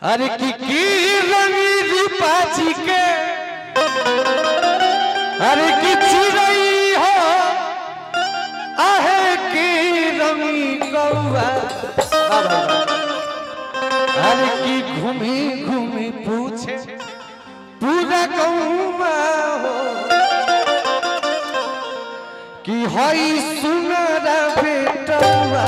अरे की की रंगी रूपाची के अरे की चिड़ई हो आहे की रंगी कौआ अरे की घूमी घूमी पूछे पूरा कौआ हो कि हई सुनरा बेटवा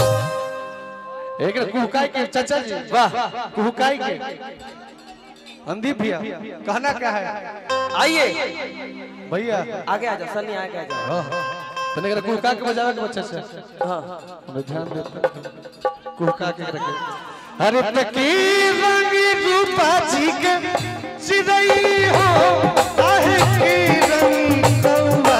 एक कुहकाई के चाचा जी वाह कुहकाई के अंदीप भैया कहना क्या है आइए भैया आगे आ जाओ सन्नी आगे आ जाओ तने करा कुहका के बजावे के बच्चा से हाँ मैं ध्यान देता कुहका के रखे अरे तकी रंगी रूपा जी के चिड़ई हो आहे की रंगी कौआ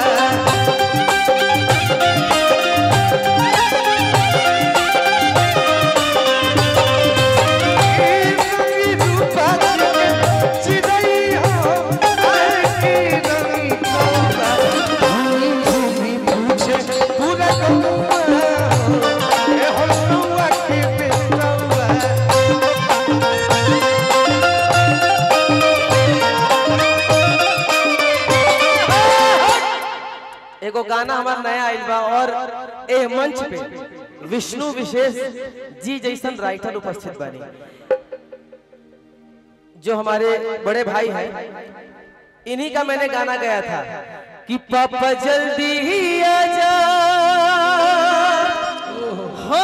एगो गाना हमारा नया आइल बा और ए मंच पे विष्णु विशेष जी जैसन राइटर उपस्थित बानी जो हमारे बड़े भाई हैं इन्हीं का मैंने गाना गाया था कि पापा जल्दी ही आ जा हो,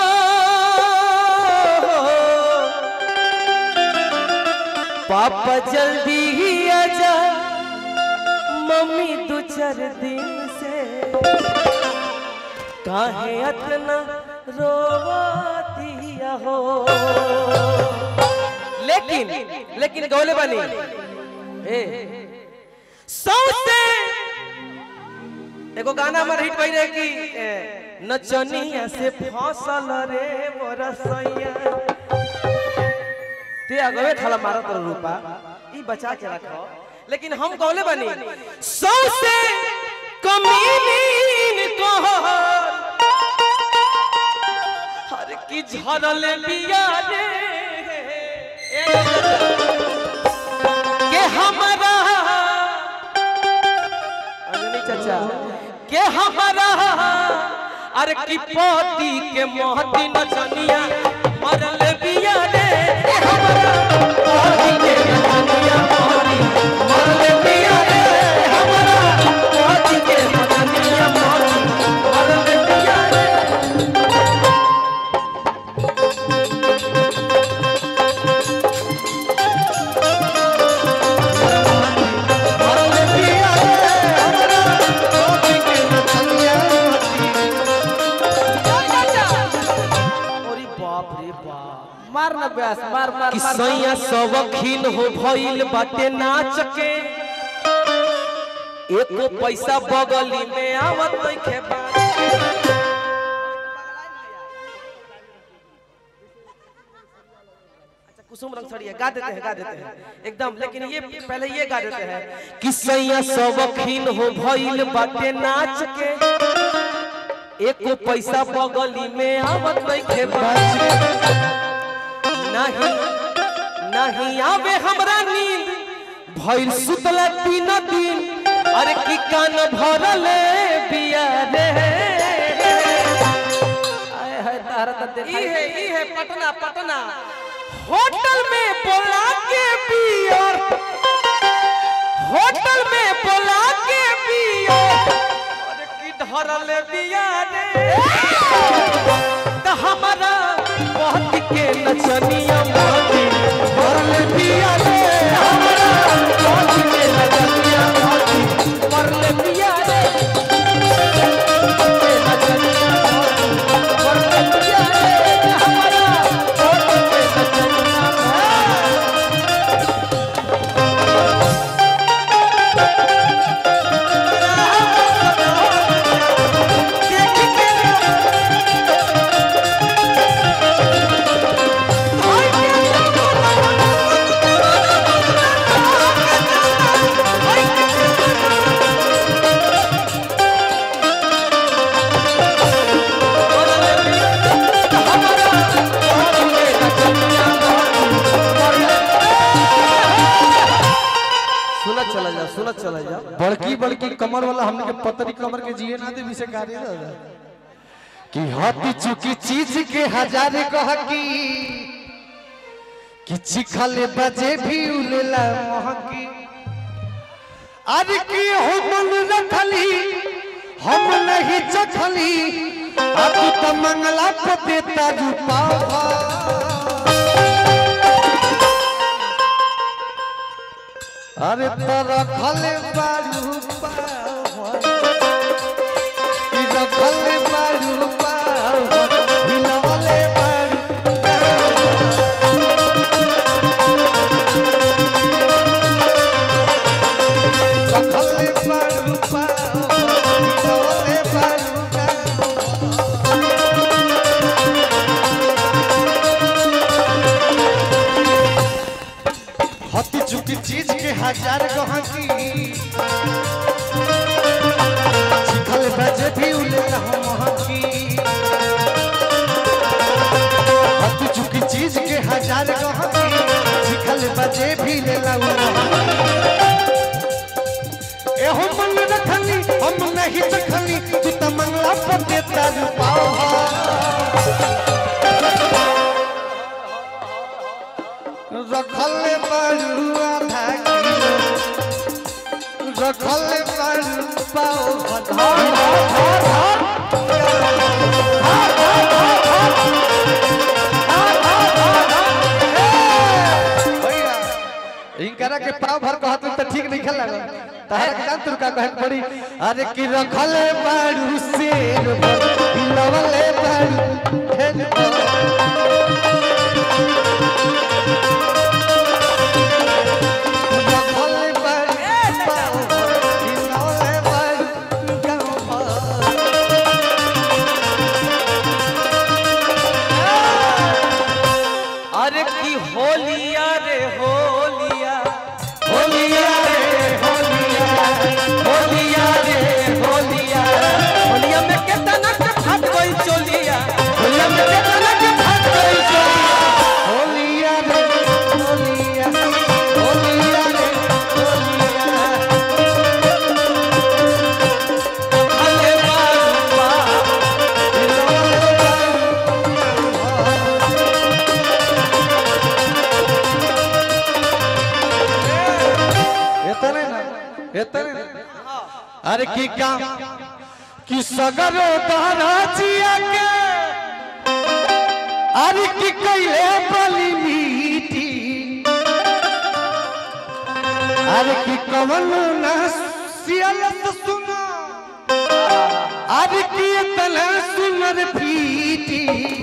पापा जल्दी ही आ जा मम्मी दो चार दिन से काहे अतना रोवतिया हो लेकिन लेकिन गौले बनी ए सौसे एगो गाना हमार हिट भई रहे कि ए, नचनिया से फसल रे मोरा सैया ते अगवे थाला मारत रहो रूपा ई बचा के रखो लेकिन हम गौले बनी सौ से कमीन को हर की झरल बिया रे के हमारा अंजनी चाचा के हमारा अरे की पोती के मोहती नचनिया मरल बिया रे के हमारा पोती के नचनिया मोहती मरल बिया रे हमारा पोती के नचनिया मोहती मरल बिया रे मरल बिया रे हमारा पोती के नचनिया अरे बाप रे बाप मार ना ब्यास मार मार कि मार सैया सवखीन हो भइल बाटे नाच के एको पैसा बगली में आवत नइखे बा अच्छा, कुसुम रंग सड़िया गा देते हैं गा देते हैं एकदम लेकिन ये पहले ये गा देते हैं कि सैया सवखीन हो भइल बाटे नाच के एको पैसा बगली में आवत नइखे बा नहीं नहीं आवे हमरा नींद भइल सुतला तीन दिन अरे की कान भरले बिया रे आए हाय तारा त देखा ई है ई है पटना पटना होटल में बोला के पियर होटल में बोला के पियर अरे की धरले बिया रे त हमारा बहुत के नचनिया मोती भरले बिया रे हमारा बहुत के नचनिया मोती भरले बिया रे के नचनिया मोती भरले बिया रे हमारा बहुत के नचनिया मोती देख के चलो चलो जाओ बड़की बड़की कमर वाला हमने के पतरी कमर के जिए ना दे विषय कार्य दादा कि हाथी चुकी चीज के हजारे कह की कि चिखले बजे भी उलेला महकी अरे की हम रखली हम नहीं चखली अब तो मंगला पे देता रूपा अरे तो रखले बारू पावन कि रखले बारू पावन हिलवले बारू रखले बारू पावन हिलवले बारू पावन हती चुकी चीज के हजार गहकी चिखल बजे भी उले हम हकी हती चुकी चीज के हजार गहकी चिखल बजे भी ले लाऊ ए हम मन रखनी हम नहीं चखनी तू त मंगला पर देता रूपावा रखले बारू आधा किलो रखले बारू पाओ इनकरा के पाव भर कहत तो ठीक नहीं खेल लगा तहरा के जान तुरका कहे के पड़ी अरे कि रखले बारू शेर भर लवले बारू हेन भर रखले बारू पाओ भर लवले बारू गाँव भर अरे की होलिया रे होलिया होलिया रे होलिया होलिया रे होलिया होलिया में केतना के फाट गई चोलिया होलिया में केतना के फाट गई चोलिया होलिया रे होलिया होलिया रे होलिया अले बाबा इतने ना इतने ना अरे की काम कि सगरो दहराजिया के अरे की कैले बली मीठी अरे की कवन ना सियलत सुना अरे की इतना सुनर फीटी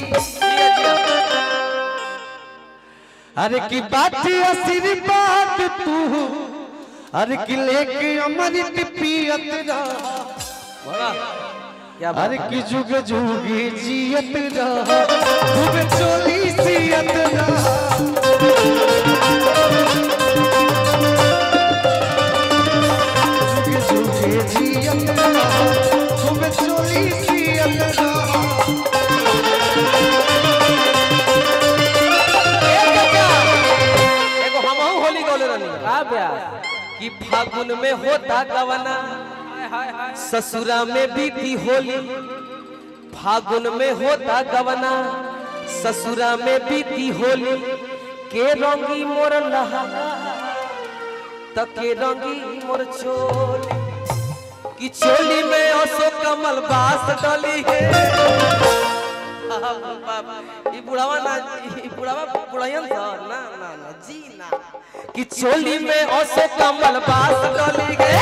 अरे की बाती आशीर्वाद तू अरे की लेके अमृत पियत रह क्या अरे की जुग जुगी जियत रह खूब चोली सियत रह जुग जुगी जियत रह खूब चोली सियत रह एगो हमहू होली गौले रहनी का ब्या कि फागुन में होता गवना ससुरा में बीती होली फागुन में होता गवना ससुरा में बीती होली के रंगी मोर लहा त के रंगी मोर चोली कि चोली में असो कमल बास डली है ई बुढ़ावा ना ई बुढ़ावा बुढ़ायन था ना ना ना जी ना कि चोली में ओसे कमल बास डली गे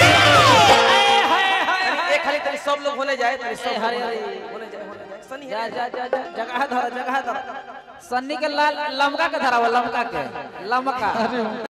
एक खाली तनी सब लोग होने जाए तनी सब हरे, लोग हरे। होने जाए होने जाए सनी जा जा जा जा जगह धर जगह धर सन्नी के लाल लमका के धरावा लमका के लमका